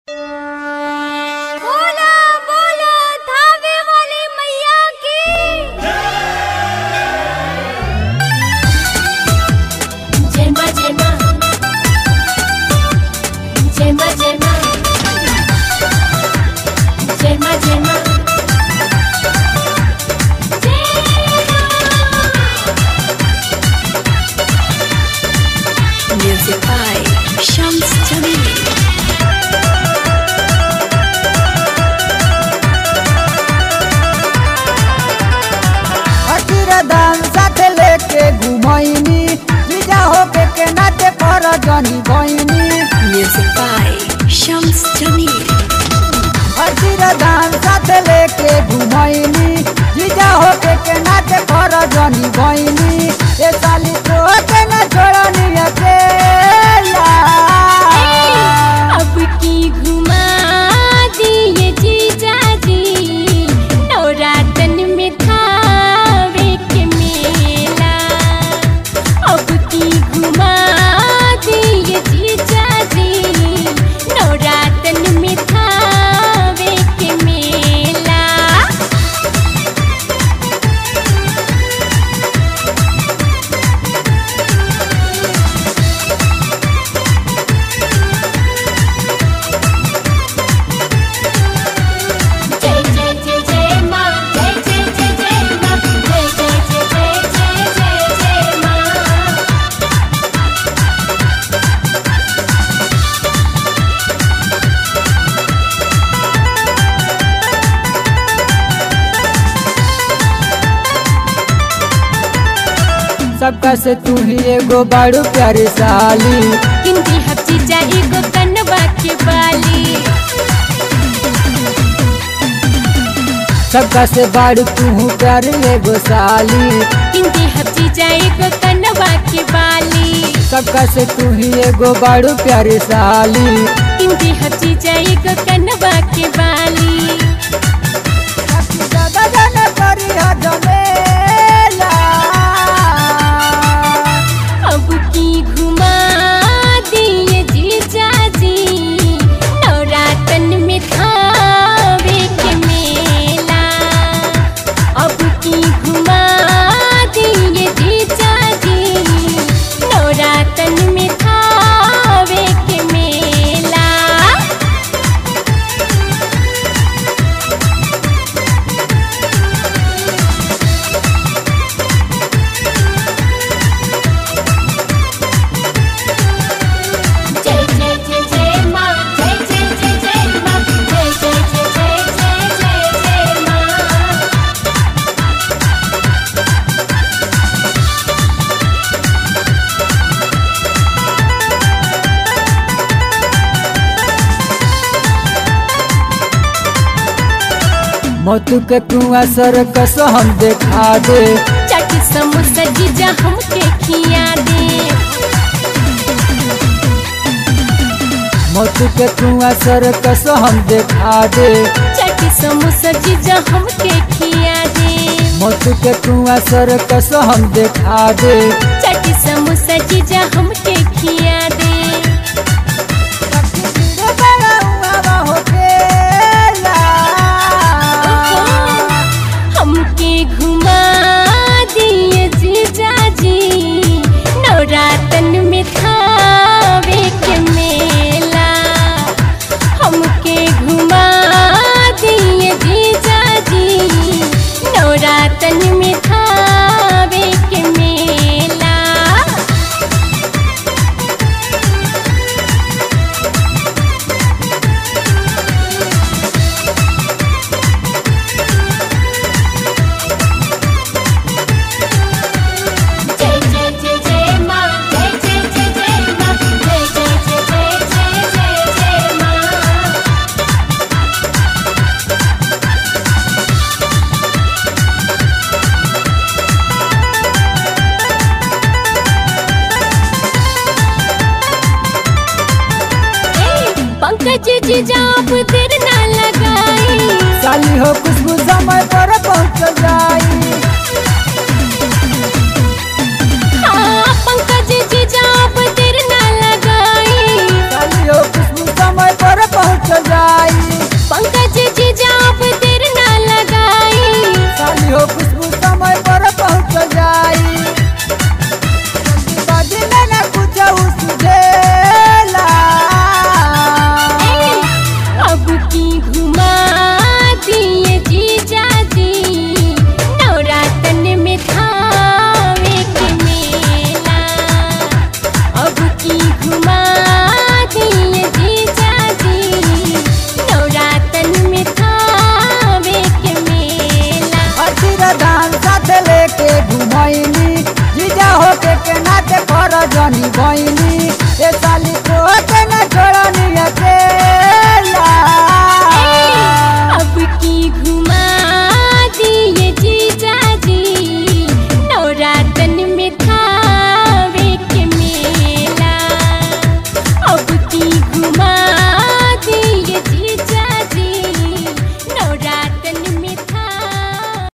बोला बोला धावे वाली मैया की जय मां जय मां जय मां जय मां जय मां जय मां Music by Shams Jamil. अकीर दान साथे लेके घुमैनी जीजा होके के नाचे पर जनी बहिनी Music by Shams Jamil. अकीर दान साथे लेके घुमैनी जीजा होके के नाचे पर जनी बहिनी ए साली तो के न छोड़नी अकेला अब की घुमा दिए जीजा जी नवरातन में थावे के मेला अब की घुमा दिए जीजा जी नवरातन में थावे के मेला जय जय जय जय मां जय जय जय जय मां जय जय जय जय जय जय जय मां सबका से तू ही एगो बड़ू प्यारी साली किंदी हफ्ती जाई गो कनवा के बाली सबका से बड़ू तू प्यारी एगो साली किंदी हफ्ती जाई गो कनवा के बाली सबका से तू ही एगो बड़ू प्यारी साली किंदी हफ्ती जाई गो कनवा के बाली दादा जाने करी हा जमेला अब की घुमा दिए जीजा जी नवरातन में थावे के मेला अब की घुमा दिए जीजा जी नवरातन में थावे के मेला जय जय जय जय मां जय जय जय जय मां जय जय जय जय जय जय जय मां मोतू के तू असर कस हम देखा दे चट समोसा जीजा हमके खिया दे मोतू के तू असर कस हम देखा दे चट समोसा जीजा हमके खिया दे मोतू के तू असर कस हम देखा दे चट समोसा जीजा हमके खिया दे हमके घुमा दिए जीजा जी नवरातन में थावे के मेला हमके घुमा दिए जीजा जी नवरातन में थावे के मेला जय जय जय जय मां जय जय जय जय मां जय जय जय जय जय जय जय मां पंकज जी जाप देर ना लगाई साली हो खुशबू समय पर पहुँच जाई हाँ पंकज जी जाप देर ना लगाई साली हो खुशबू समय